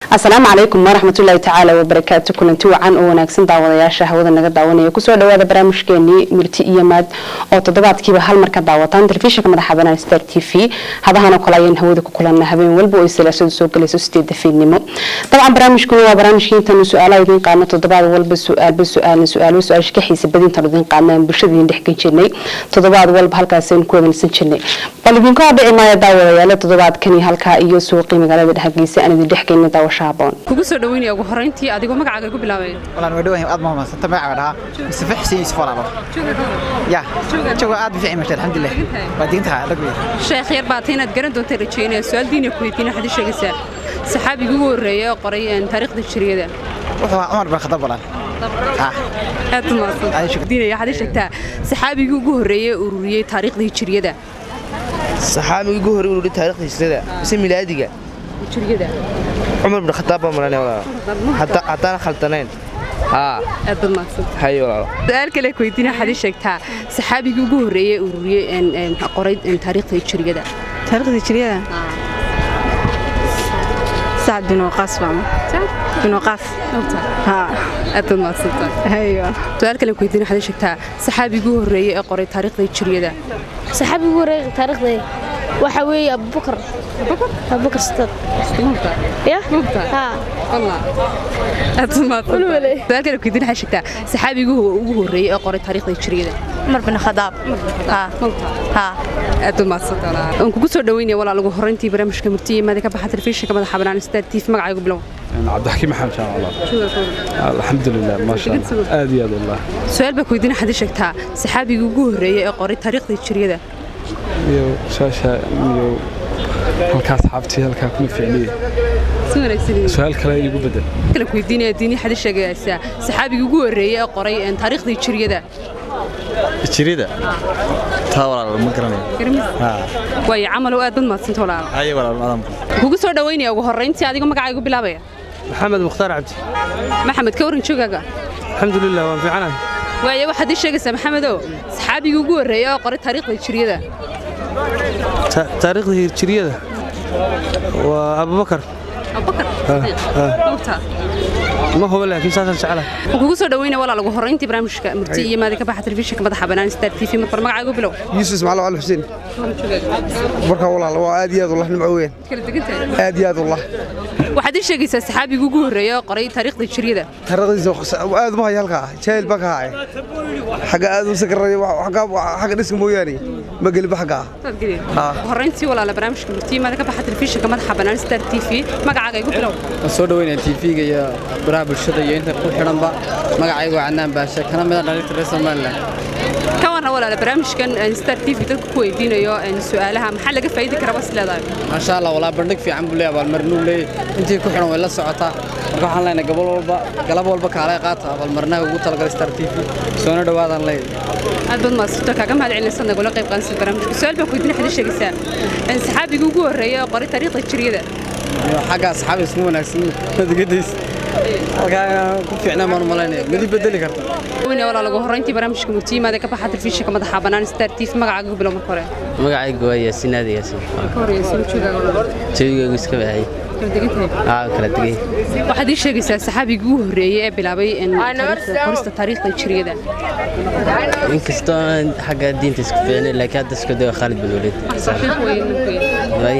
asalaamu calaykum waraxmatullaahi tacaala wabarakaatu kulanti wacan oo wanaagsan daawadayaasha hawada naga daawanaya kusoo dhawaada barnaamijkeenii murti iyo maad oo toddobaadkiiba hal mar ka daawataan telefishinka madaxa banaan star t v hadahanoo kale ayaan hawada ku kulana habeen walba oo salaasadu soo galayso sideeda fiidnimo dabcan barnaamijkuna waa barnaamijkii intaanu su-aalaha idiin qaadno toddobaad walba su-aalba su-aalna su-aalba su-aasha ka xiisa badintaanu idiin qaadna aan bulshada idin dhexgan jirnay toddobaad walba halkaasaynu ku wadansan jirnay bal idinka dhici maayo daawadayaala toddobaadkani halkaa iyo suuqii magaalada dhexgeysa aan idin dhexgeyna daawasha haboon kugu soo dhaweynaya ugu horeyntii adigoo magacaaga ku bilaabay والله نودي وين أضمه ما ستة ما عودها بس في حسين يسفر على يا شو قاعد في عمشة الحمد لله بعدين تها رقبي sheekh yar baad inaad garan doonta rajeynaya su-aal diiniya ku weydiin waxaad ii sheegaysaa saxaabigii ugu horreeya oo qoray taariikhda jiriyada وهو عمر بن الخطاب والله آه aad u mahadsan Ay, shukr. diinaya waxaad ii sheegtaa saxaabigii ugu horreeyay ee ururiyey taariikhda hijriyada saxaabigii ugu horey ururi taariikhda hijrada mise milaadiga hijriyada cumar bin khataab baa maranay walaalo Hadda- haddaan khaldanayn haa aad baad mahadsan haye walaalo su-aal kale ku weydiin waxaad ii sheegtaa saxaabigii ugu horreeyay ee ururiyey een, een, qoray een, taariikhda hijriyada taariikhda hijriyada sacad bin waqaas baa bin waqaas haa aad baad mahadsantahay hayo su-aal kale ku weydiin waxaad ii sheegtaa saxaabigii ugu horreeyay ee qoray taariikhda hijriyada saxaabigu wareega taariikhda waxa weeye abubakar abubakar sidaad ya haa su-aal kale ku weydiin waxaad sheegtaa saxaabigii ugu horreeyay ee qoray taariikhda hijriyada cumar bin khadaab haa haa aad u mahadsantahay aan kugu soo dhaweynaya walaal ugu horreyntii barnaamijka murtiye maada ka baxa telefishinka madaxa bannaan star t v magacaygu bilow cabdixakiim maxamed jaan allah alxamdulilah maasha allah aad iyo aad wallah su-aal baa ku weydiin waxaad ii sheegtaa saxaabigii ugu horreeyay ee qoray taariikhda hijriyada iyo su-aasha iyo halkaa asxaabtii halkaa kuma ficniye si wanaagsan su-aal kale igu bedel kale ku weydiinaya diini waxaad ii sheegaysaa saxaabigii ugu horreeyay ee qoray een, taariikhda hijriyada jirida taa walaal ma garanayo waayo camalow aad bad mahadsanta walaal haye walaal madam kugu soo dhaweynaya ugu horreyntii adigoo magacaygu bilaabaya maxamed mukhtaar cabdi maxamed ka waran joogaaga alxamdulilah waan fiicanahay waayo waxaad ii sheegaysaa maxamedow saxaabigii ugu horreeyay oo qoray taariikhda hijriyada Ta- taariikhda hijriyada waa abubakar abubakar ma huba laakiin saasaan jeclahay waxaan kugu soo dhaweynaya walaal ugu horreyntii barnaamijka murti iyo maadi ka baxa telefishinka madaxa bannaan star t v marbar magacaygu bilow يوسف اسماعيل علي حسين marka walaal waa aad iyo aad wallah nimco weyn kala degantahay aad iyo aad wallah waxaad ii sheegaysaa saxaabigii ugu horreeyay oo qoray taariikhda hijriyada taariikhdiisa aad ma haya halkaa jaahil baa ka haya xagga aad u sakaraya xagga dhiska mooyaane ma geliba xagga ah ugu horreyntii walaala barnaamijka murti iyo maadi ka baxa telefishinka madaxa bannaan star t v magacaaga igu bilow waan soo dhaweynaya tv-ga iyo baraha bulshada iyo inta ku xidhanba magacaygu waa cadnaan baashe kana mida dhalinta reer somalilan ka warran walaala barnaamijkan een, star t v dadku ku weydiinayo een, su'aalaha maxaa laga faa'idi karaa bas leedahay maasha allah walaa bandhig fiican buu leeyahay abaalmarinuu leeyahay intii ku xidhan way la socotaa marka waxaan leenahay gabal walba galab walba kaalay qaata abaalmarinaha ugu talagalay star t v soona dhawaadaan leeyahay aad baad mahadsanto kaaga mahad celinaysa nagula qayb qaadansa barnaamijka su-aal baa ku weydiin waxaad ii sheegaysaa een, saxaabigii ugu horreeyay oo qoray taariikhda hijriyada iyo xagga asxaabi isma wanaagsan madigadiis halkaa ku fiicnaan baan u malaynaya madi bedeli karta weyne walaal ugu horreyntii barnaamijka murtiyimaada ka baxa telefishinka madaxa bannaan star t v magacaaga ugu bilow marka hore magacaygu waa yaasiin aadi yaasiin ka horreeyay soo joogaaga walaal jawigaygu iska baxay kala degan tahay aa kala tegay waxaad ii sheegaysaa saxaabigii ugu horreeyay ee bilaabay een, taariikhda- qorista taariikhda hijriyada inkastoo aan xagga diinta isku fiicnay laakiin hadda isku dayo khaalid bin waliid Way.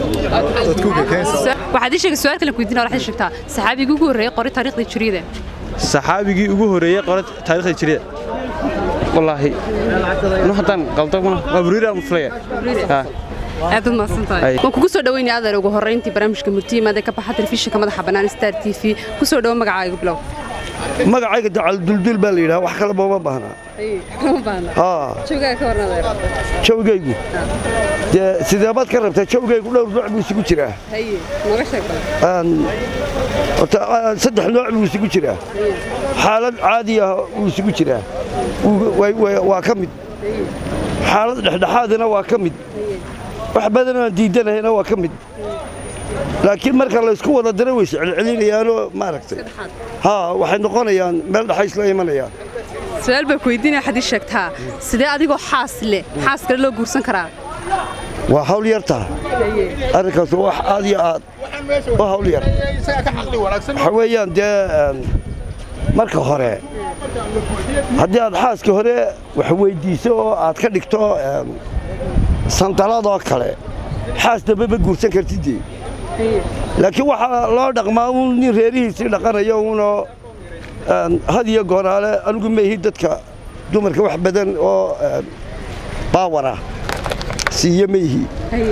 waxaad ii sheegay su-aal kale ku weydiina waxaad ii sheegtaa saxaabigii ugu horreeyay qoray taariikhda hijriyada saxaabigii ugu horreeyey qora taariikhda hijriyada wallaahi nu haddaan qaldo mana waa buriiraan u filaya haa aad baad mahadsan tahay Ay. waan kugu soo dhaweynaya adeer ugu horreyntii barnaamijka murtiyimaada ka baxa telefishinka madaxa bannaan star t v ku soo dhawo magacaaga bilow magacayga dacal duldul baa la yidhaha wax kale booma baahnaa haa joogaa ka warna adeer jawgaygu dee sidee baad ka rabtaa jawgaygu dhowr nooc buu isugu jiraa haye nooga sheeg bal Aan- horta, aan saddex nooc buu isugu jiraa xaalad caadi ah wuu isugu jiraa Wuu- way- way- waa ka mid xaalad dhexdhexaadina waa ka mid wax badan aan diidanahayna waa ka mid laakiin marka laysku wada dara way iscelcelinayaanoo maaragtay haa waxay noqonayaan meel dhaxays la imanayaan su-aal baa ku weydiinaya waxaad ii sheegtaa sidee adigoo xaas leh xaas kale loo guursan karaa waa hawl yartaa arrinkaas waa wax aad iyo aad oo hawl yar waxa weeyaan dee een, marka hore haddii aad xaaska hore wax weydiiso oo aad ka dhigto een, sandaladoo kale xaas dambe ma guursan kartidee laakiin waxaa loo dhaqmaa uun nin reerihiisii dhaqanayo uunoo een, had iyo gooraale anigu maihi dadka dumarka wax badan oo een, baawara siiye maihi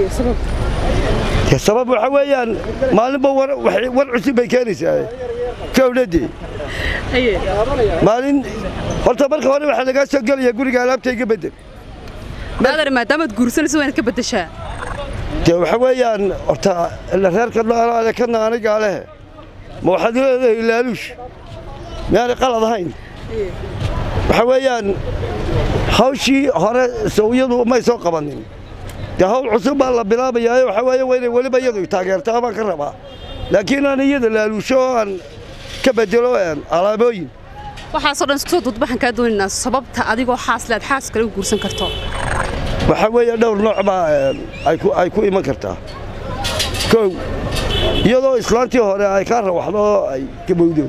dee sabab waxa weeyaan maalinba war waxay- war cusub bay keenaysaa kowladii maalin horta marka hore waxaa lagaa soo gelaya guriga alaabtayga bedel aadar maadaamaad guursanayso waa inaad ka beddeshaa dee waxa weeyaan horta ila reerka noolaale kana anigaa leh ma waxaad leedahay laaluush miyaanay qalad ahayn waxa weeyaan hawshii hore sawyadu may soo qabanin dee hawl cusub baa la bilaabayaa waxa weeye waa inay weliba iyadu taageertaa baan ka rabaa laakiin aan iyada laaluusho oo aan ka bedelo een, alaabooyin waxaasoo dhan isku soo duud waxaan kaa doonaynaa sababta adigoo xaasle aad xaas kale u guursan karto waxaa weeye dhowr nooc baa een, ay ku- ay ku iman kartaa kow iyadoo islaantii hore ay kaa rawaxdo oo ay gabowdo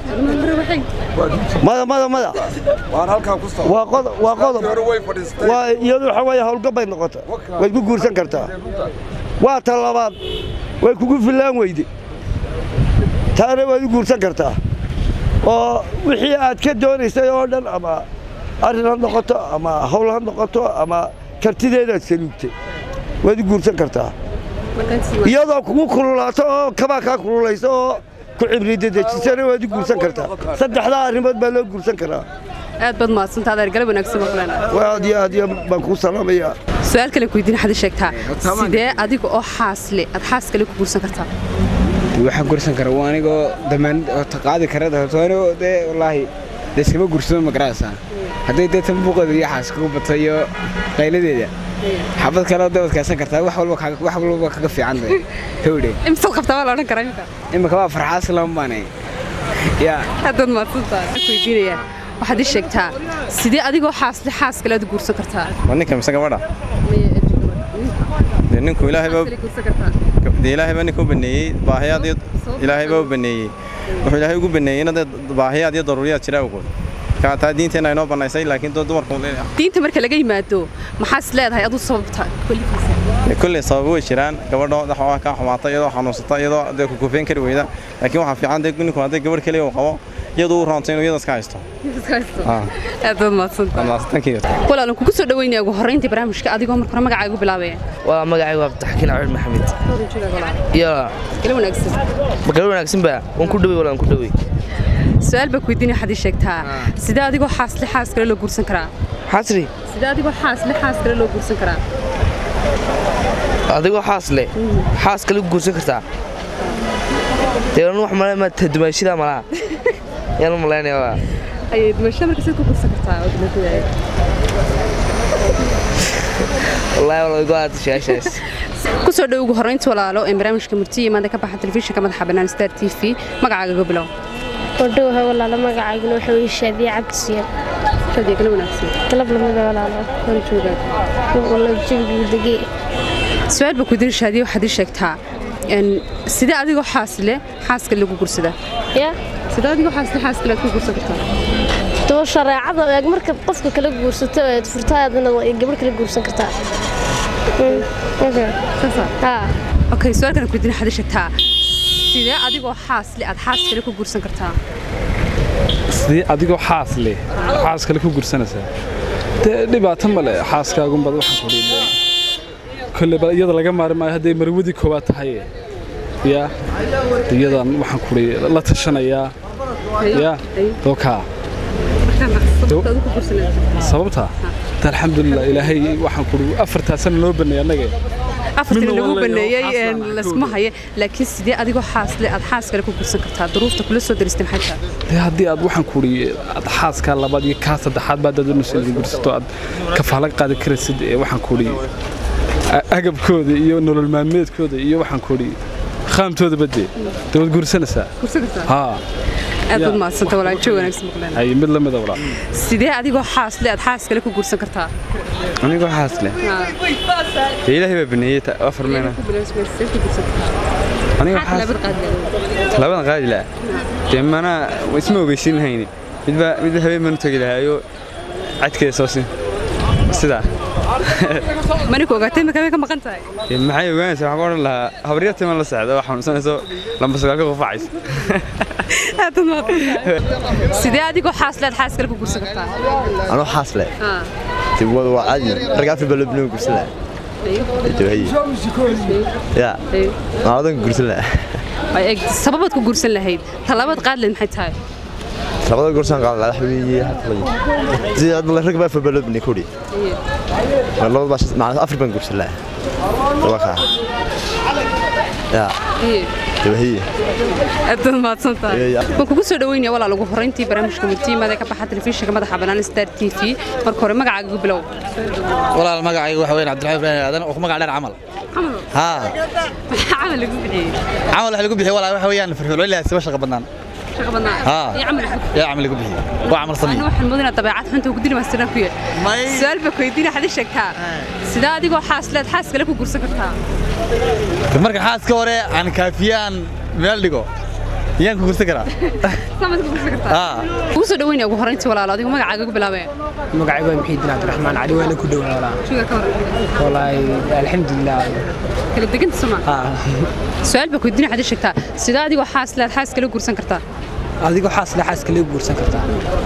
mada mada mada waa qodob waa qodob waa iyadu waxa weeye hawlgab bay noqota way ku guursan kartaa waa ta labaad way kugu fillaan weyde taana waad u guursan kartaa oo wixii aad ka doonaysay oo dhan ama arrin ha noqoto ama hawl ha noqoto ama kartideedaad saluugtay waad u guursan kartaa iyadoo kugu kululaato oo kabaa kaa kululayso oo ku cibridadejisana waad u guursan kartaa saddexdaa arrimood baa loo guursan karaa aad baad mahadsantaa adeer galab wanaagsan baan kuleena waa aad iyo aad iyo baan kuu salaamayaa su-aal kale ku weydiin waxaad ii sheegtaa sidee adiga oo xaasle aad xaas kale ku guursan kartaa waxaan gursan kara waa anigoo damaanad oo qaadi kara anigoo dee wallaahi dee iskama gursado ma garanaysaa hadday dee tan buuqeeda iyo xaas kagu bato iyo qayladeeda xabad kale oo dawadkaasan kartaa wax walba kaaga- wax walba kaga fiican bay hawdhe imsaad qabtaa waa la odhan karaa imika imika waa farxaas lama baanay yaa aad baad mahadsantaa waxaan ku weydiinayaa waxaad ii sheegtaa sidee adigoo xaasle xaas kale aad u guursan kartaa waa ninka mise gabadha dee ninku ilaahay baa guursan kartaa dee ilaahay baa ninka u baneeyey baahiyaad iyo ilaahay baa u baneeyey wuxuu ilaahay ugu baneeyeyna dee baahiyaad iyo daruuriyaad jira awgood marka taa diinteenna inoo banaysay laakiin dad dumarku diinta marka laga yimaado maxaas leedahay aduu sababta kolligiisa dee kolley sababo way jiraan gabadho waxaa kaa xumaata iyadoo xanuunsata iyadoo dee ku kufeen kari weyda laakiin waxaa fiican dee ninku hadday gabadh keliya uu qabo iyadoo uu raanto inuu iyada iska haysto Ah. aad baad mahadsantaa Thank you. walaalan kugu soo dhaweynaya ugu horreyntii barnaamijka adigoo marka hore magacaaga u bilaabaya waa magacaygu abdixakiin cabdi maxamed iyo kala wanaagsan magalo wanaagsan baa waan ku dhawey walaan ku dhawey su-aal baa ku weydiinaya waxaad ii sheegtaa sidee adigoo xaasle xaas kale loo guursan karaa xasri sidee adigoo xaasle xaas kale loo guursan karaa adigoo xaas leh xaas kale ku guursan kartaa dee anu wax male ma dumaashida malaha yaan u malaynaya waa ayay dumasho marka sidee ku guursan kartaa oo dumashadeeda wallaahi wala igu aad sheeshays ku soo dhow ugu horreynta walaalo ee barnaamijka murtiya maanta ka baxa telefishinka madaxa bannaan star t v magacaaga ga bilow wadhowaha walaalo magacayguna waxa weye shaadiye cabdisiyan shaadiye kala wanaagsan galab lamida walaalo hore joogaa wala jawigu degee su-aal baa ku weydiin shaadiye waxaad ii sheegtaa een, sidee adigoo xaasle xaaska lagu guursadaa ya sidee adigoo xaasle xaaska laad ku guursan kartaa daba shareecada eeg marka qofka kala guursato eed furtaadana gabadh kala guursan kartaa Mm, okay. Haa. okay su-aalkan ku weydiin waxaad ii sheegtaa sidee adigoo xaasle aad xaas kale ku guursan kartaa sidii adigoo xaas leh xaas kale ku gursanaysaa dee dhibaato male xaaskaagunbad waxaan ku dhiibay kolle bal iyada laga maari maayo hadday marwadii koowaad tahay ya iyadan waxaan ku la tashanayaa ya dookaa sababta ta alxamdulilah ilaahay waxaan ku afartaa sana loo baneeyay annaga afartii lagu baneeyey een, laysma haye laakiin sidee adigoo xaasle aad xaas kale ku guursan kartaa duruufta kula soo daristay maxay tahay dee haddii aad waxaan ku aad xaaskaa labaad iyo kaa saddexaad baad dadunus idin gursato aad kafaala qaadi karaysid ee waxaan ku agabkooda iyo nolol maalmeedkooda iyo waxaan ku qaamtooda badde dee waad guursanaysaa guursan kartaa haa aad baad mahadsanta walaajo wanaagsan maqleen ay mid lamida walaa sidee adigoo xaasle aad xaas kale ku guursan kartaa anigoo xaas leh dee ilaahay baa baneeyey ta- afar meena aniga maxaa waxaas talaabad qaadi lahayd talabadan qaadi lahaa dee mana isma ogeysin lahayni midba midba habeen baan u tegi lahaayo cadkeeda soo siin sidaa maniku ogaatay markaa way ka maqan tahay Dee maxay ogaanaysaa waxaan ku odhan lahaa habaryartii man la socda oo xanuunsanayso lamba sagaal ka qufacaysa Aad u mahadsan. sidee adigoo xaas leed xaas kale ku guursan kartaa anoo xaas leh Ah. tibwada waa caadi rag afar baa loo binoo gursan lahaa jawahiye ya maaladan gursan lahaa Ay, eeg, sababaad ku guursan lahayd talaabad qaadi lahayd maxay tahay labada gursan qaad lahaa waxa weeye hadda sida hadda rag baa afar baa loo binay kudhi labada baa macnaa afar baan gursan lahaa waa kaa ya Iyo. jawahiye aad u mahadsan tahay Ee, ya. waan kugu soo dhaweynaya walaal ugu horreyntii barnaamijka murtiimada ka baxa telefishinka madaxa bannaan star t v marka hore magacaaga ugu bilow walaal magacayga waxa weyn cabdiraxmaan ibrahim aadan oo ku magac dheer camal camal haa maxaa camal lagu bixiyey camal waxa lagu bixiy walaal waxa weeyaan firfircoon siba shaqa badnaan shaqa badnaa haa iyo camal lagu yaa camal lagu bixiy waa camal samey anu waxaan moodinaa dabeecad xunta ugu dili maastiraan ku yahay su-aal baa ku weydiina waxaad ii sheegtaa sidaa adigoo xaas leed xaas kale ku guursan kartaa marka xaaska hore aan kaafiyaan meel dhigo yaan ku gursan karaa samaad ku guursan kartaa haa ugu soo dhaweynaya ugu horreyntii walaal adigu magacaaga ugu bilaabee magacaygu waa muxiidiin cabdiraxmaan cali waana ku dhowaa walaa shuga ka hor walaahi alxamdulilah kala deganta soma su-aal baa ku weydiina waxaad ii sheegtaa sidaa adigoo xaas leed xaas kale guursan kartaa adigoo xaasle xaaska lagu guursan kartaa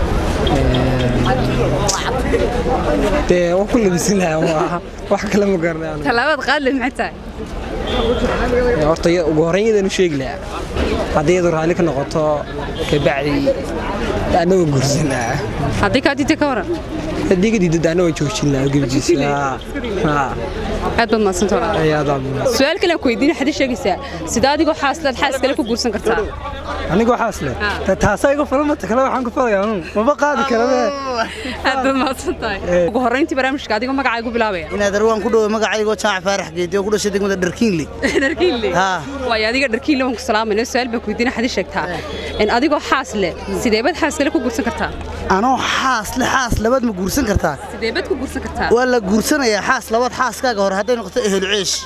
dee waa ku labisan lahaa waa wax kale ma garanay anigu. talaabaad qaadi lahayd maxay tahay Ee, horta iya- ugu horreyn iyadaan u sheegi lahaa haddii iyadu raalli ka noqoto kabacdi anagoo guursan lahaa haddii kaa diidta ka waran haddii ka diidda anagoo joojin lahaa gebjiisa haa aad baad mahadsanta walaal ayadaa su-aal kale aan ku weydiina waxaad ii sheegaysaa sidaa adigoo xaas leed xaas kale ku guursan kartaa anigoo xaasle taasaa iga fulamata kale waxaan ku falayaa anu maba qaadi karabe aad baad mahadsan tahay ugu horreyntii barnaamijka adigoo magacaaga u bilaabaya inaad arwaan ku dhowe magacaygoo jaac faarax geedi oo ku dhashay degmada dharkiinli dharkiinle Haa. waayo adiga dharkiinle waan ku salaamayna su-aal baan ku weydiina waxaad ii sheegtaa in adigoo xaas leh sideebaad xaas kale ku guursan kartaa anoo xaas le xaas labaad ma guursan kartaa sideebaad ku guursan kartaa waa la guursanayaa xaas labaad xaaskaaga hore hadday noqoto ehelu ceesh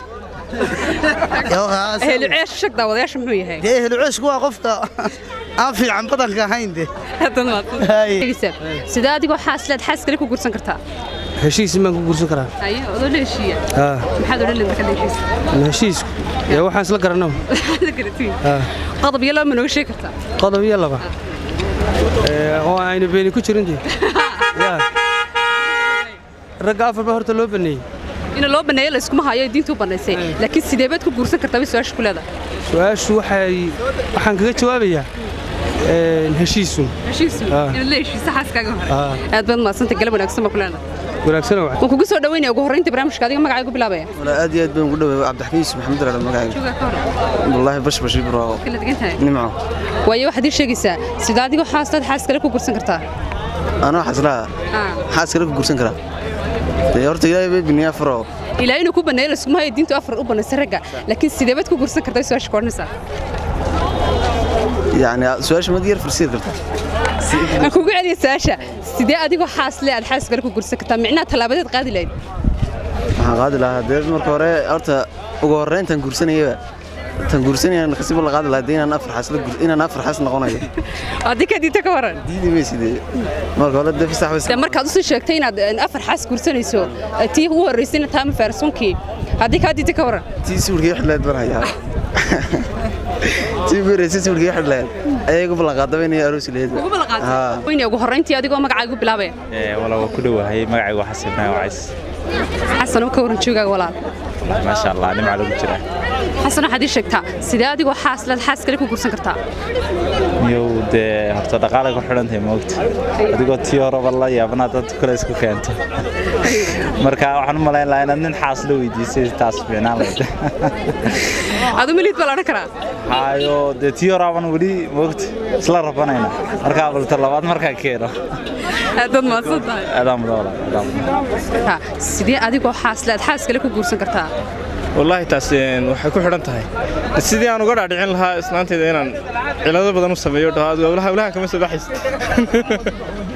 ehelu ceesh shag daawadayaasha muxuu yahay dee ehelu ceeshku waa qofka aan fiican badanka ahayn de sidaa adigoo xaas leed xaas kale ku guursan kartaa heshiis baan ku guursan karaa ayo odoo la heshiiya haa maxaad odhan leed marka la heshiisa heshiisku yaa waxaan isla garanaba La garatiin. haa qodob iyo laba ma nooga sheegi kartaa qodob iyo laba Ee, oo aynu beeni ku jirintii yaa ragga afar baa horta loo baneeyey in loo baneeyo la iskuma hayo diintu u banaysay laakiin sideebaad ku guursan kartaa bay su-aasha ku leedahay su-aashu waxay waxaan kaga jawaabayaa een, heshiisun heshiisu Ah. inaad la heshiisa xaaskaaga hore Ah. aad baad mahadsanta galab wanaagsan baa ku leenahay wanaagsan waa waan kugu soo dhaweynaya ugu horreyntii barnaamijka adiga magacaaga u bilaabaya والله aad iyo aad baan ugu dhaweeyay cabdixakiis maxamed rada magacayga Joogaa ka hor wallahi bash bash bro kala degan tahay nimco waayo waxaad ii sheegaysaa sida adigoo xaastaad xaas kale ku guursan kartaa anoo xaslaa Ah. xaas kale ku guursan karaa dee horta ilaahay bay biniyaa faro ilaa inuu ku baneeyo la iskuma hayo diintu afar u banaysay ragga laakiin sideebaad ku guursan kartaa bay su-aasha ku odhanaysaa yacni su-aasha mad yar farsiid karta aan kugu celiya su-aasha sidee adigoo xaas le aad xaas kale ku guursan kartaa micnaha tallaabadeed qaadi lahayd waxaan qaadi lahaa dee marka hore horta ugu horreyntan guursanayaba tan guursanaya naqsiba la qaadi lahaa dee inaan afar xaas la guur inaan afar xaas noqonayo haddii ka diinta ka waran diidi maysidee marka hore dee fasax de markaad usii sheegtay inaad eh, afar xaas guursanayso eh, tii ugu horreysayna taama faarsunkii haddii kaa diinta ka waran tii sawirkii xidhleed baan hayaa tii ugu horreysay sawirkii xidhleed ayay igu ballanqaadaba inay aroosi lahayd ugu ballanqaatay weyne ugu horreyntii adigoo magacaaga u bilaabaya wala waa ku dhowahay magacaygu waa xasan ibraahim wacays xasan oo ka waran joogaaga walaal maasha allah nimca lagu jiraa xasan waxaad ii sheegtaa sidee adigoo xaas leed xaas kale ku guursan kartaa miyow dee horta dhaqaale ku xidhan tahay moogta adigoo tii horeba la yaabana dad kale isku keento marka waxaan u malayn lahaa inaad nin xaas la weydiisay taas fiicnaan lahayd adu miliid baa la odhan karaa hayo dee tii horaaban weli moogta isla rabanayna markaa balta labaad markaa keeno aadaad mahadsan tahay adaa mudawla adaa mudan sidee adigoo xaas leed xaas kale ku guursan kartaa wallaahi taas een, waxay ku xidhan tahay sidii aan uga dhaadhicin lahaa islaanteeda inaan cilado badan u sameeyo dhaho hawlaha hawlahan kama soo baxaysid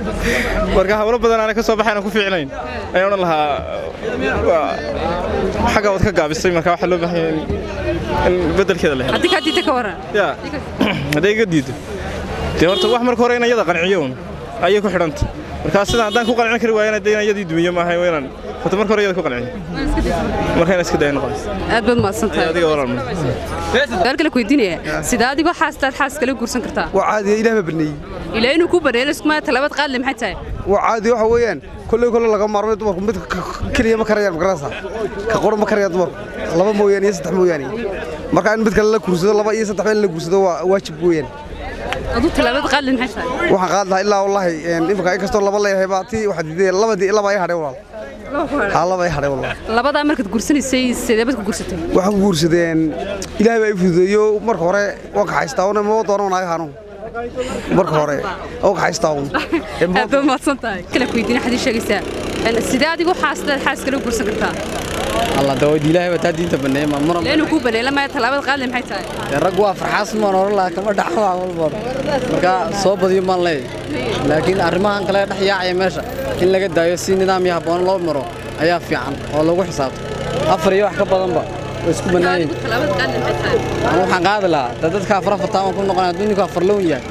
marka hawlo badan aanay ka soo baxayn aan ku fiicnayn ayaan odhan lahaa waa- xagga waad ka gaabisay marka waxaa loo baahan yahay in- in beddelkeeda la helo haddii kaa diidta ka waran ya hadday iga diido dee horta wax marka hore in iyada qanciyo un ayay ku xidhanta markaa sidan haddaan ku qancin kari waayana dee inaan iyadii dumiyo maaha waa inaan horta marka hore iyada ku qanciyo marka inaan iska daya noqonaysa aad baad mahadsan tahay adiga walaal su'aal kale ku weydiinaya sida adigoo xaastaad xaas kale guursan kartaa waa caadiya ilaah baa baneeyey ilaa inuu ku baneeyo iskuma talabaad qaadle maxay tahay waa caadi waxa weeyaan kolley kolle laga maarmay dumarku mid ka- keliya ma karayaan magarasa ka qura ma karayaan dumarku laba mooyaane iyo saddex mooyaane marka in mid kale la guursado laba iyo saddex in la guursado waa waajib weeyaan aduu talabaad qaadle maxay tahay waxaan qaad lahaa ilaa wallaahi imika inkastoo laba leeyahay baa tii waxaa diiday labadii laba ay hadhay walaal haa laba ay hadhay walaal labadaa markaad guursanaysay sideebad ku guursatay waxaan ku guursadeen ilaahay baa i fududeeyo marka hore waan kaxaystaa una ma doono naga hanu marka hore oo kaxaystaa un aad baad mahadsan tahay kale ku weydiina xadii sheegaysaa Een, sidee adigoo xaastaad xaas kale guursan kartaa alla dawayd ilaahay baa taa diinta baneeya ma mar ilaa inuu ku baneeyo lamaya talabaad qaadle maxay tahay dee rag waa farxaas maan oran lahaa kama dhaxo wax walba marka soo badiyo maan leeyahay laakiin arrimahan kale dhex yaacaya meesha in laga daayo si nidaam iyo habboon loo maro ayaa fiican oo lagu xisaabto afar iyo wax ka badanba way isku bannaan yihiin talabaad qaadle maxay tahay anu waxaan qaadi lahaa dee dadka afar afartaan waan ku noqonaya hadduu ninku afar lown yahay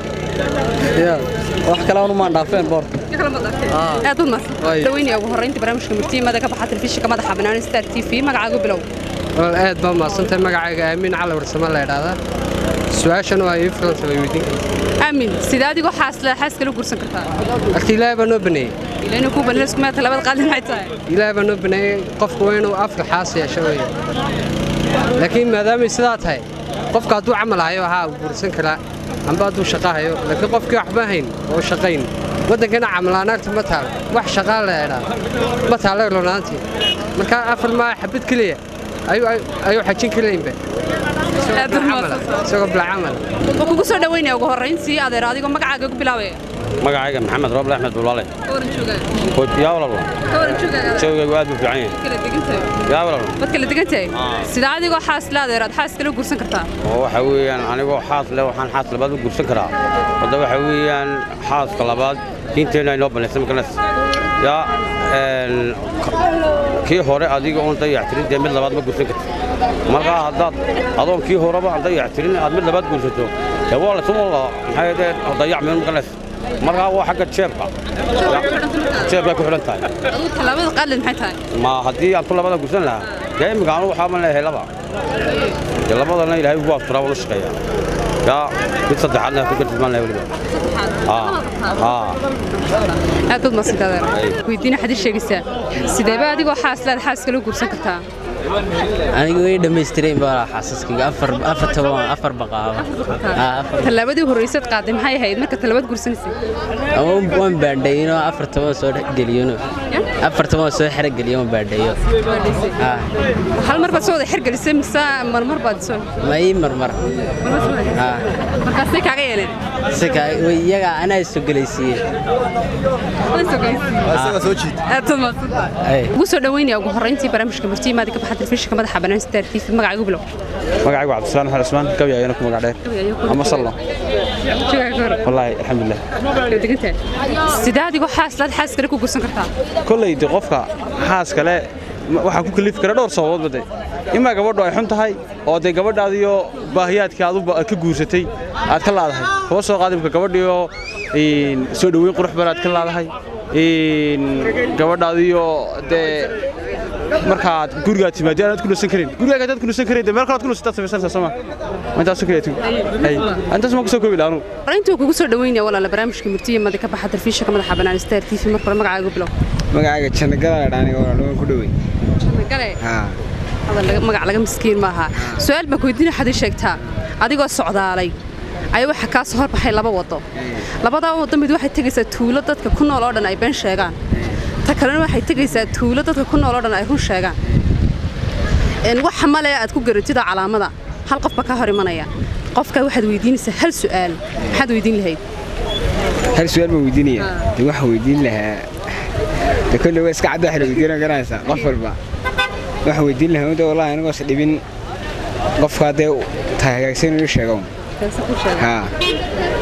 ya wax kale anu maan dhaafeen boorta aad baad mahadsan daweynaya ugu horreynta barnaamijka murtiimada ka baxa telefishinka madaxa bannaan star t v magacaagu bilow walaal aad baa mahadsantahay magacayga aamin cali warsame la idhaahdaa su-aashana waa ii filanta way weydiin kartaa aamin sidee adigoo xaasla xaas kale guursan kartaa horta ilaahay baa noo baneeyey ilaa inuu ku baneeyo iskuma talabaad qaadle maxay tahay ilaahay baa noo baneeyey qofku waa inuu afka xaas yeesho weeye laakiin maadaamay sidaa tahay qofka hadduu camal hayo haa uu guursan karaa amba hadduu shaqo hayo laakiin qofkii waxba hayn oo shaqayn waddankana camalaanaagta ma taalo wax shaqaa la idhaa ma taalo runaantii marka afar maa xabad keliya ayuu ayuu xajin karaynba isagoo bila camal wuxuu kugu soo dhaweynaya ugu horreyntii adeer adigoo magacaaga ku bilaabaya magacayga maxamed rooble axmed bulale kawaran joogaa yaa walalo kawaran joogaa jawgaygu aad buu fiican yahay kala degantahay yaa walalo wad kala degantahay sidee adigoo xaasla adeer aad xaas kale guursan kartaa oo waxa weeyaan anigoo xaas leh waxaan xaas labaad u gursan karaa wadda waxa weeyaan xaaska labaad diinteenna inoo banaysay makanas yaa een, k- kii hore adiga oon dayactirin dee mid labaad ma gursan karti markaa haddaad adoon kii horeba aan dayactirin aad mid labaad gursato dee waa la suma maxay dee dayacmeen makanas markaa waa xagga jeebka jeebkay ku xidhan tahay aduu talabaad qaadle maxay tahay ma haddii aan ku labada gursan lahaa dee imika anu waxaa ma leeyahay laba dee labadana ilaahay ugu asturaa wala shaqeeya yaa mid saddexaadna ku gartismaan lahay weliba aa aa aad baad mahadsantaa adeer weydiina xadii sheegaysaa sideeba adigoo xaaslaad xaas kale guursan kartaa anigu way dhammaystireen baa xaasaskayga afar afar toban afar baqaaba tallaabadii horreysaad qaaday maxay ahayd marka talabaad guursanaysay waan baadhayno afar toban soo geliyano afar toban soo xerogeliyo waan baadhayo hal mar baad soo wada xergelisay mise marmar baad soo ma ii marmar markaasay kaaga yeeleen iyaga anaa soo gelaysiiye aad baad mahadsantahay ugu soo dhaweynaya ugu horreyntii barnaamijka murtiimaada ka baxa telefishinka madaxa bannaan star t v magacaagu bilow magacaygu cabdisalaam maxamed cusmaan gabi ayana ku magac dheer ama sallo wallaahi alxamdulilah sidee adigoo xaaslaad xaas kale ku guursan kartaa kolley de qofka xaas kale ma- waxaa ku kalifi kara dhowr sababood bade imaa gabadhu ay xun tahay oo dee gabadhaadiyo baahiyaadkii aad u ba- ka guursatay aad ka laadahay kaba soo qaadimka gabadhiyo een, soo dhoweyn qurux badan aad ka laadahay een, gabadhaadiyo dee markaad gurigaad timaadi aanaad ku nasan karin gurigaaga hadaad ku nasan karin dee meel kalaad ku nasantaad samaysanaysaa sooma intaasoo kale tu intaas ma ku soo koobi laha anugu horreyntii kugu soo dhaweynaya walaala barnaamijka murtiimaada ka baxa telefishinka madaxa bannaan star t v marka hore magacaagu bilow magacayga jannagala dhaaniga waa ku dhowey gale haa hadal laga- magac laga miskiin maaha su-aal baan ku weydiina xadii sheegtaa adigoo socdaalay ayaa waxaa kaa soo horbaxay laba wado labadaa wado mid waxay tegaysaa tuulo dadka ku nool oo dhan ay been sheegaan ta kalena waxay tegaysaa tuulo dadka ku nool oo dhan ay run sheegaan Een, waxa male aad ku garatida calaamada hal qofba ka hor imanaya qofka waxaad weydiinaysaa hal su'aal maxaad weydiin lahayd hal su-aal baan weydiinaya de waxaan weydiin lahaa de kolle waa iska cadda waxa la weydiina garanaysaa qof walba waxaan weydiin lahaa de wallahi anigoos dhibin qofka haddee tahay hagaagsan inuu sheego haa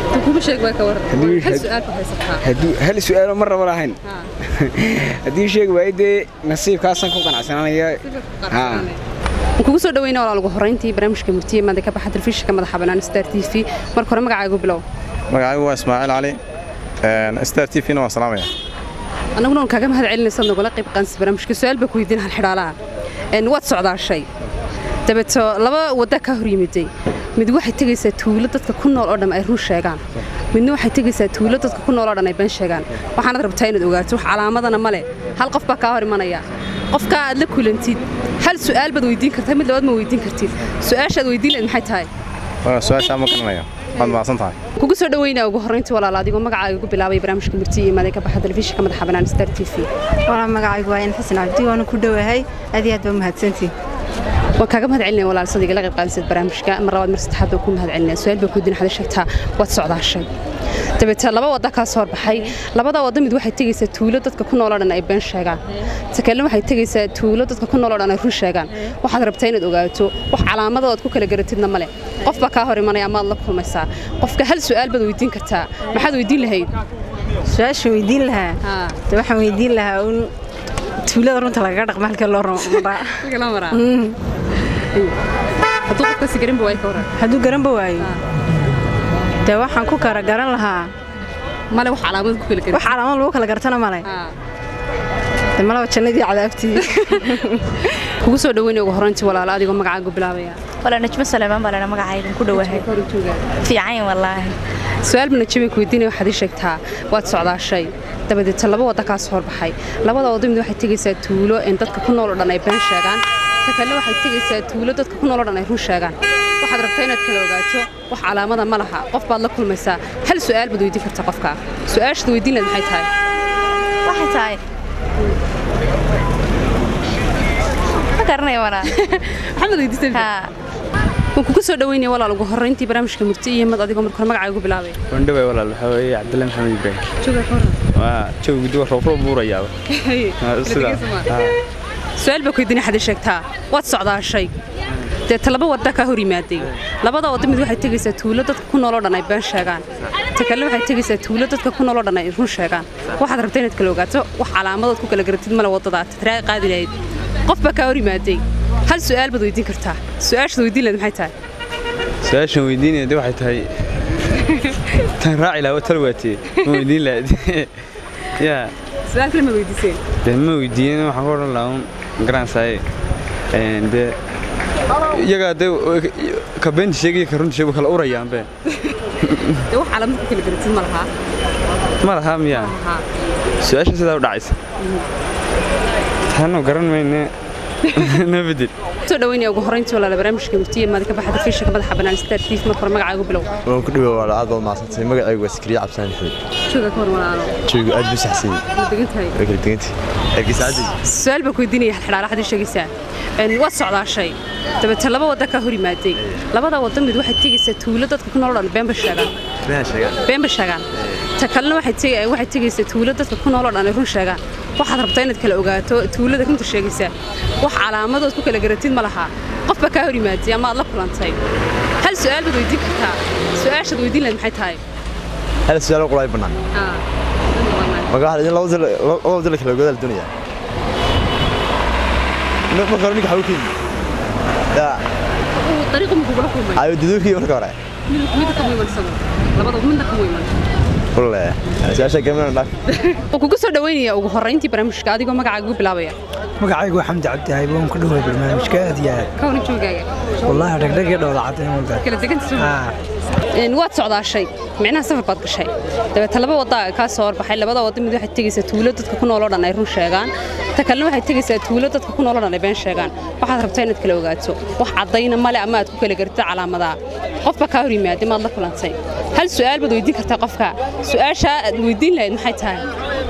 kuma sheeg baa ka waran Haddii- hal su'aal ku haysataa hadduu hal su'aalo mar raba lahayn haddii sheegi waayo dee nasiibkaasaan ku qanacsananaya haa Waan kugu soo dhaweynaa walaal ugu horreyntii barnaamijka murtiye maanta ka baxa telefishinka madaxa bannaan Star TV marka hore magacaagu bilow magacaygu waa ismaaciil cali een, star t v-na waan salaamaya annaguna waan kaaga mahad celinaysa nagula qayb qaansi barnaamijka su'aal baa ku weydiin hal xidhaalaha een waad socdaashay dabeeto laba wadda ka hor yimiday mid waxay tegaysaa tuulo dadka ku nool oo dhan ay run sheegaan midna waxay tegaysaa tuulo dadka ku nool oo dhan ay been sheegaan waxaanad rabtaa inaad ogaato wax calaamadana ma leh hal qof baa kaa hor imanaya qofka aad la kulantid hal su'aal baad weydiin kartaa mid labaad ma weydiin kartid su'aashaad weydiin lahayd maxay tahay Waa su-aashaa ma garanayo waad mahadsan tahay kugu soo dhaweynaa ugu horreyntii walaal adigoo magacaaga ugu bilaabay barnaamijka murtiye iyo maadee ka baxa telefishinka madaxa bannaan Star TV walaa magacaygu waa in xasan cabdi waana ku dhowahay aad iyo aad baa mahadsantihin waan kaaga mahad celinaya walaal sadiga la qayb qaadisad barnaamijka mar labaad mar saddexaad baan ku mahad celinaya su'aal baa ku diin xada sheegtaa waad socdaashay dabeetana laba wadda kaa soo horbaxay labada wadda mid waxay tegaysaa tuulo dadka ku nool oo dhan ay been sheegaan ta kalena waxay tegaysaa tuulo dadka ku nool oo dhan ay run sheegaan waxaad rabtaa inaad ogaato wax calaamada aad ku kala garatidna male qof baa kaa hor imanaya amaad la kulmaysaa qofka hal su'aal baad weydiin kartaa maxaad weydiin lahayd su-aasha weydiin lahaa de waxaan weydiin lahaa un tuulada runta lagaga dhaqma halkee loo maraa hadduu qofkaasi garanba waayo ka waran hadduu garanba waayo dee waxaan ku kara garan lahaa male wax calaamad ku kala wax calaamad lagu kala gartana male de malaba jannadii cadaabtii kugu soo dhaweynaya ugu horreyntii walaala adigoo magacaagu bilaabaya wala najmo salaamaan baa lana magacaydan ku dhowahay fiican wallaahi su-aal bana jabay ku weydiinaya waxaad ii sheegtaa waad socdaashay dabadeeta laba wadda kaa soo horbaxay labada wadda mid waxay tegaysaa tuulo in dadka ku nool oo dhan ay been sheegaan ta kalena waxay tegaysaa tuulo dadka ku nool oo dhan ay run sheegaan waxaad rabtaa inaad kala ogaato wax calaamada ma laha qof baad la kulmaysaa hal su'aal baad weydiin kartaa qofka su-aashaad weydiin lahayd maxay tahay waxay tahay ma garanaya walaa maxamed weydiisay waan kugu soo dhaweynaya walaal ugu horreyntii barnaamijka murti iyo mad adigoo marka hore magacaaga ugu bilaabay wandhaway walaal waxaa weeye cabdilla maxamed ibraahim jooga ka waran waa jawigu duwa roobro buurayaaba sidaa su-aal baa ku weydiinay xadii sheegtaa waad socdaashay dee talaba wadda kaa hor yimaaday labada wadda mid waxay tegaysaa tuulo dadka ku nool oo dhan ay been sheegaan ta kalena waxay tegaysaa tuulo dadka ku nool oo dhan ay run sheegaan waxaad rabtaa inaad kala ogaato wax calaamadood ku kala garatid male waddada tiraa qaadi lahayd qof baa kaa hor yimaaday hal su'aal baad weydiin kartaa su-aashaad weydiin lahayd maxay tahay su-aashan weydiinaya de waxay tahay tan raaci lahaa tal waatee ma weydiin lahayd yaa su-aal kale ma weydiiseen de ma weydiin waxaan ku odhan lahaa un garansaaye de iyagaa de ka beenta sheegaya ka runta sheegu kala urayaanbe dee wax calaamad ku kala garatid ma lahaa ma lahaa miyaa su-aasha sidaa u dhacaysa taanu garan mayne na bedel soo dhaweynaya ugu horreyntii walaala barnaamijka murtiye maadi ka baxda fiishanka madaxa bannaan star tv marka hore magacaagu bilow waan ku dhawaa walaal aad baad mahadsantahay magacaygu waa sikriye cabsaan maxamed jooga ka waran walaalo joogu aad buu saxsan waa degan tahay waa kala degantay ergeysa caddi su-aal baa ku weydiinaya xidhaala xadii sheegaysaa waad socdaashay dabeete laba wadda kaa hor yimaaday labada wadda mid waxay tegaysaa tuulo dadka ku nool oo dhan beenba sheegaan been sheegaan beenba sheegaan ta kalena waxay tegi- waxay tegaysaa tuulo dadka ku nool oo dhan ay run sheegaan waxaad rabtaa inaad kala ogaato tuulada runta sheegaysaa wax calaamadood ku kala garatid ma laha qof baa kaa hor yimaaday ama aad la kulantay hal su'aal baad weydiin kartaa su-aashaad weydiin lahayd maxay tahay hal su'aal oo qulaay bannaan marka waxaa idin laba dal laba dal kala ogaada la doonayaa marka hore ninka xawuu keeni yaa dariiqu ma kugula kulmay ayo duduukii marka hore midda ka muhiimsano labada midna ka muhiiman kulle su-aasha gamana dhaaf waan kugu soo dhaweynaya ugu horreyntii barnaamijka adigoo magacaaga ugu bilaabaya magacaygu waa xamdi cabdihay waan ku dhaway barnaamijka aad iyo aad ka waran joogaaga wallaahi dhagdhag iyo dhowla caddayn walba kala deganta waad socdaashay micnaha safar baad gashay dabeete laba wadda kaa soo horbaxay labada wadda mid waxay tegaysaa tuulo dadka ku nool oo dhan ay run sheegaan ta kalena waxay tegaysaa tuulo dadka ku nool oo dhan ay been sheegaan waxaad rabtaa inaad kala ogaato wax caddayna male ama aad ku kala gartid calaamadaha qofba kaa hor yimaada maad la kulantay hal su'aal baad weydiin kartaa qofka su'aashaa aad weydiin lahayd maxay tahay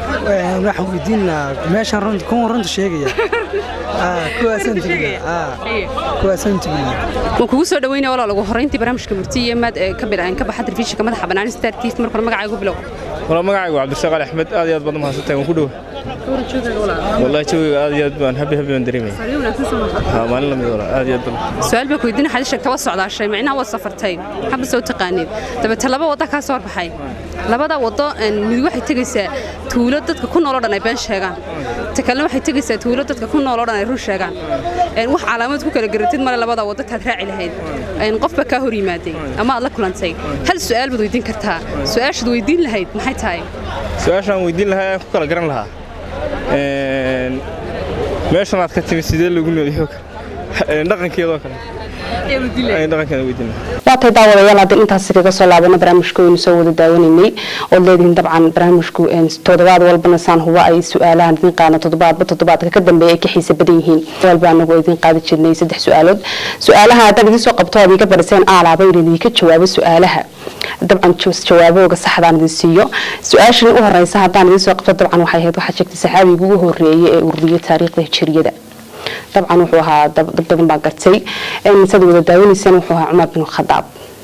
waxaan weydiin lahaa meeshaan runta kuwan runta sheegaya kuwaasaan tegnaa kuwaasaan tegnaa waan kugu soo dhaweynaya walaal ugu horreyntii barnaamijka murti iyo maad ee ka bilaabeen ka baxa telefishinka madaxa bannaan star tv marka hore magacaaga u bilow wala magacaygu cabdirasaaq ali axmed aad iyo aad baad u mahadsantahay waan ku dhow wallahi jawiga aad iyo aad baan habi habi baan dareemaya haa maalin lamid wala aad iyo aad baan su-aal baa ku weydiina xadii sheegta waa socdaashay micnaha waa safartay maxaad soo taqaaniin dabeete laba wadda kaa soo horbaxay labada waddo een, mid waxay tegaysaa tuulo dadka ku nool oo dhan ay been sheegaan ta kalena waxay tegaysaa tuulo dadka ku nool oo dhan ay run sheegaan Een, wax calaamad ku kala garatid male labada waddo taad raaci lahayd Een, qofba kaa hor yimaaday ama aad la kulantay hal su-aal baad weydiin kartaa su-aashaad weydiin lahayd maxay tahay su-aashaan weydiin lahaa aan ku kala garan lahaa een, meeshan aad ka timid sidee loogu noolyahay oo kale dhaqankeedoo kale ayaan dhaqankeeda weydiin lahaa waatay daawadayaal haddii intaas kaga soo laabana barnaamijka waynu soo wada daawanaynay ood leedihiin dabcan barnaamijku een, toddobaad walbana saan huba ay su-aalahan idin qaadna toddobaadba toddobaadka ka dambeeya ay ka xiisa badan yihiin walba anagu idin qaadi jirnay saddex su-aalood su-aalaha haddaad idin soo qabto aad iga bariseen aalaaba in idinka jawaabo su-aalaha dabcan jo- jawaabooga saxdaan idin siiyo su-aashan u horeysa haddaan idin soo qabto dabcan waxay ahayd waxaa sheegtay saxaabiga ugu horeeyay ee ururiyay taariikhda hijriyada dabcan wuxuu ahaa dad dad badan baa gartay Een, sad wada daawanaysaan wuxuu ahaa cumar bin khadaab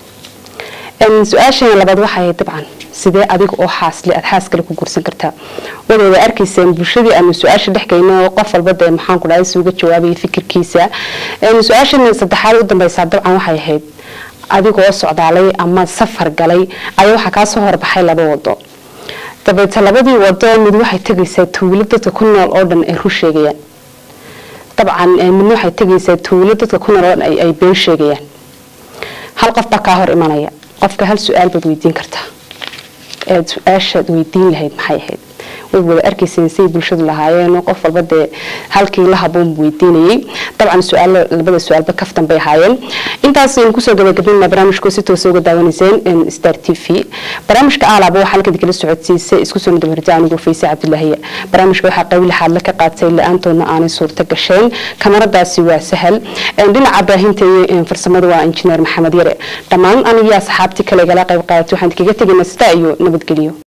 Een, su-aashana labaad waxay ahayd dabcan sidee adiga oo xaasle aad xaas kale ku guursan kartaa wada wada arkayseen bulshadii aanu su-aasha dhex geyno qof walba dee maxaan ku dhahay suuga jawaabaya fikirkiisa Een, su-aashana saddexaad u dambeysaa dabcan waxay ahayd adigoo socdaalay ama safar galay ayaa waxaa kaa soo horbaxay laba wado dabeete labadii wado mid waxay tegaysaa tuulo dadka ku nool oo dhan ay ru sheegayaan dabcan eh, midna waxay tegaysaa tuulo dadka ku nool oo dhan ay ay been sheegayaan hal qof baa kaa hor imanaya qofka hal su-aal baad weydiin kartaa eed su-aashaad weydiin lahayd maxay ahayd way wada arkayseen say bulshadu lahaayeen qof walba dee halkii la haboon buu weydiinayay dabcan su-aalo labada su-aalba kaftan bay ahaayeen intaas aynu kusoo gabagabinaa barnaamijka si toosa uga daawanayseen em, star t v barnaamijka aalaaba waxaa halkan kala socodsiisay isku soo nadabarta anigoo fayse cabdilaahiya barnaamijka waxaa qayb lixaad la ka qaatay la-aantoodna aanay suurto gasheen kamaradaasi waa sahal Em, dhinaca baahinta iyo em, farsamada waa injineer maxamed yare dhammaan anigii asxaabtii kale igala qayb qaadatay waxaan kaga tegaynaa sidaa iyo nabadgelyo